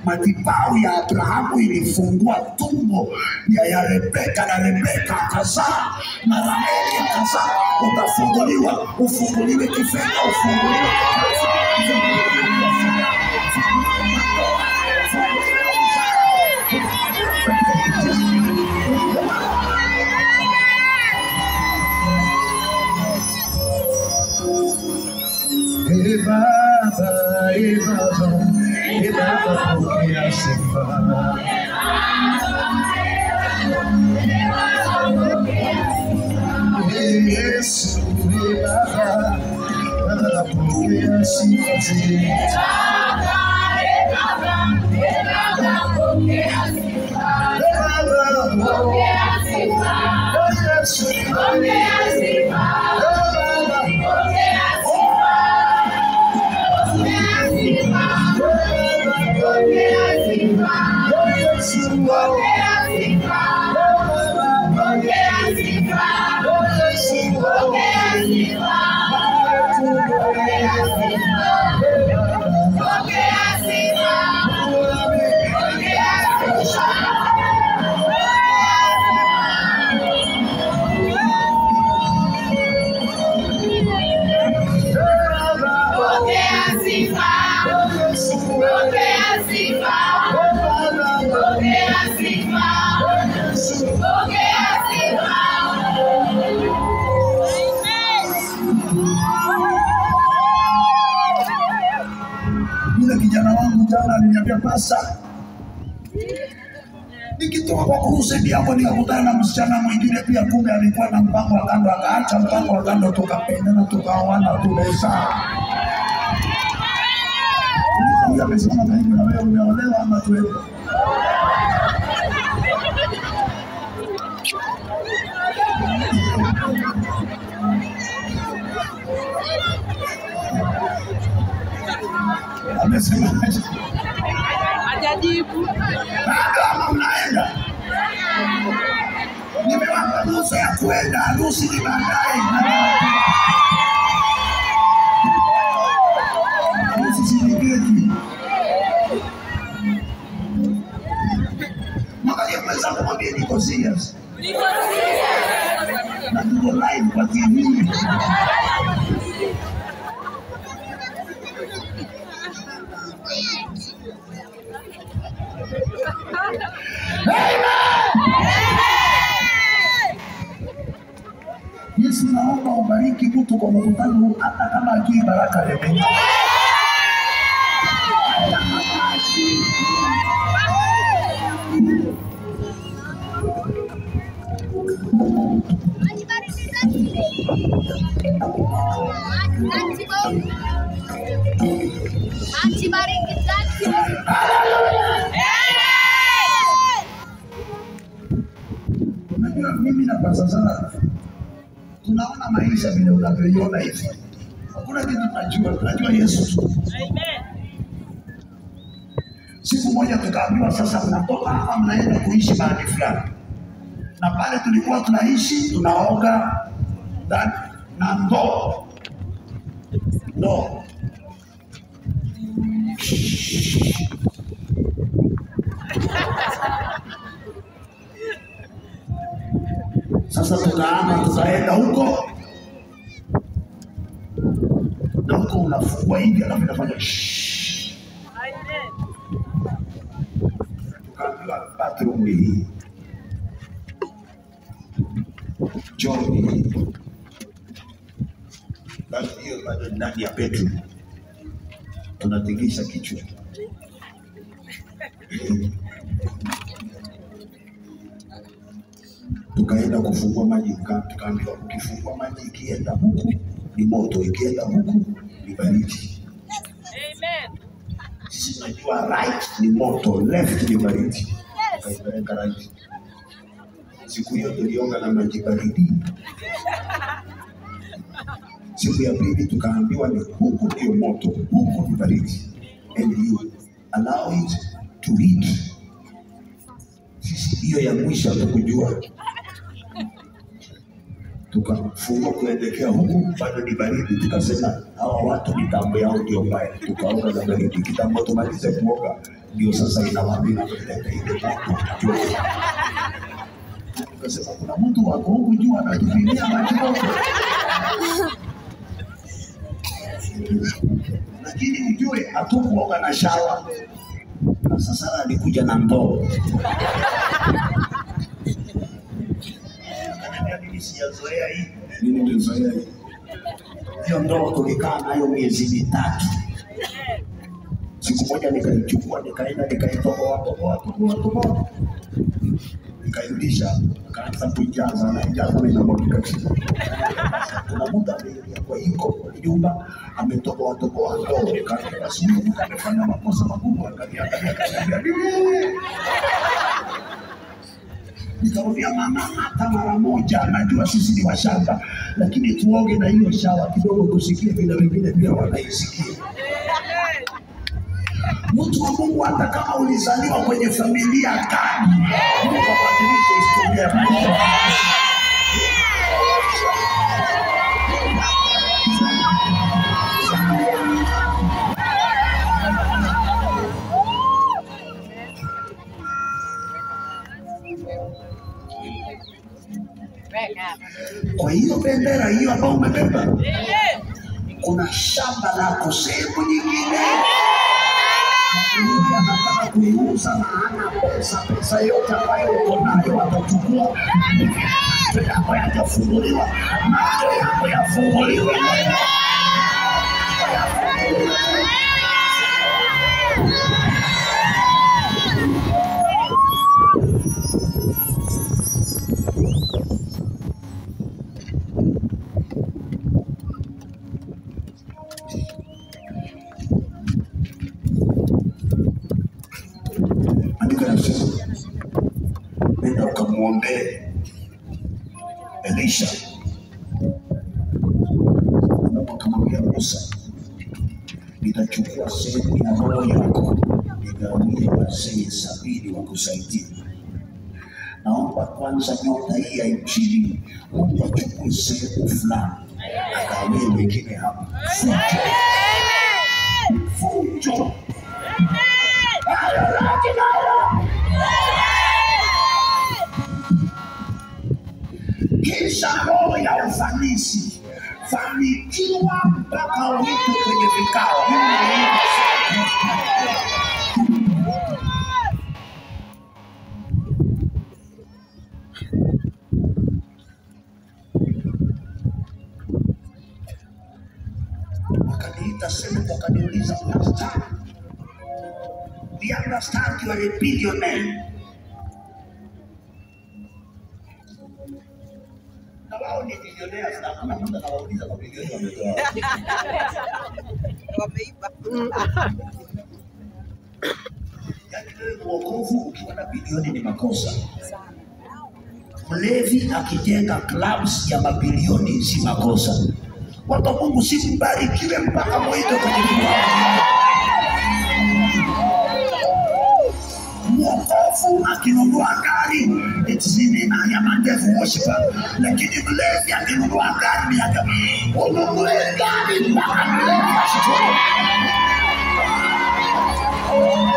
madhabahu ya Abrahamu ilifungua tumbo ya, ya Rebeka na Rebeka akazaa na Raheli akazaa. Utafunguliwa, ufunguliwe kifedha, ufunguliwe kikazi, ufunguliwe kibiashara, ufunguliwe ndoa, ufunguliwe Ee Baba, Ee Baba, Ee Baba, pokea sifa. Ee Yesu, Ee Baba, Baba, pokea sifa zetu. Ee Baba, Ee Yesu, Ee Baba, Yule kijana wangu jana aliniambia pasa, nikitoka kwa kurusedi hapo nikakutana na msichana mwingine pia, kumbe alikuwa na mpango wa kando, akaacha mpango wa kando, tukapendana, tukaoana, tumezaa. Huyu amesimama karibu na wewe, umeolewa ama tuende? Amesemaje? Hajajibu. bado ama mnaenda? Nimewapa ruhusa ya kwenda, harusi ni baadaye. Harusi si niketi. Mwangalie mwenzako, mwambie niko serious na tuko live kwa TV. Yesu, naomba ubariki mtu kwa mkutano huu, hata kama akii baraka Rebeka. Hata kama akii Unajua mimi na pasa sana tunaona maisha vile unavyoiona hivi, hakuna kitu tunajua, tunajua Yesu tu. Siku moja tukaambiwa sasa, mnatoka hapa mnaenda kuishi mahali fulani, na pale tulikuwa tunaishi tunaoga ndani na ndoo ndoo Sasa tukaama tutaenda huko na huko unafungua hivi alafu inafanya shhh. Tukaambiwa bathroom hii, choo ni hii. Basi hiyo bado ndani ya bedroom tunatingisha kichwa tukaenda kufungua maji, tuka- tukaambiwa ukifungua maji ikienda huku ni moto, ikienda huku ni baridi. Sisi tunajua right ni moto, left ni baridi. Tukaipeleka right. Siku hiyo tulioga na maji baridi. Siku ya pili tukaambiwa ni huku ndio moto, huku ni baridi, and you allow it to heat. Sisi hiyo ya mwisho hatukujua tukafungua kuelekea huku, bado ni baridi. Tukasema hawa watu mitambo yao ndio mbaya, tukaoga na baridi. Kitambo tumalize kuoga, ndio sasa inawapi inaleta ile moto Tukasema kuna mtu wako huku juu anatupimia maji moto, lakini ujue hatukuoga na shawa. Na sasa alikuja na ndoo Akaniambia, mimi sijazoea hii. Mimi nimezoea hii. Hiyo ndoo tulikaa nayo miezi mitatu. Siku moja nikaichukua nikaenda nikaitoboa toboa toboa toboa, nikairudisha, akaanza kuijaza na ijaza na inamwagika chini. Kuna muda ameingia kwa iko nyumba ametoboa toboa ndoo, kaambia basi huyu mtu amefanya makosa makubwa, akaniangalia akaniambia "Mimi." nikamwambia mama, hata mara moja, najua sisi ni washamba, lakini tuoge na hiyo shawa kidogo, tusikie vile wengine pia wanaisikia. Mtu wa Mungu, hata kama ulizaliwa kwenye familia gani, Mungu abadilishe historia ya maisha yako. Kwa hiyo bendera hiyo ambayo umebeba, kuna shamba lako sehemu nyingine Mungu anataka kuiuza na hana pesa. Pesa yote ambayo uko nayo atachukua. Macho yako yatafunguliwa, macho yako yafunguliwe. Andiko linasema nenda ukamwombee Elisha. Mungu akamwambia Musa, nitachukua sehemu ya roho yako nigawie wazee sabini wakusaidia. Naomba kwanza nyota hii ya injili Mungu achukue sehemu fulani agawie wengine hapa. Fujo, fujo. kisha roho ya ufanisi, fanikiwa mpaka uite kwenye vikao. Mimi naomba wakaniita sehemu, wakaniuliza pastor, we understand you are a billionaire. Na wao ni billionaires na hakuna mtu anawauliza mabilioni wametoa wapi. wameiba. Yaani wewe uokovu ukiwa na bilioni ni makosa. Mlevi akijenga clubs ya mabilioni si makosa. Watu wa Mungu si mbarikiwe mpaka mwito kwenye viwango. Mwokovu akinunua gari eti sini na ya mandevu worshiper, lakini mlevi akinunua gari ni ya ununue gari mpaka mlevi ashukuru.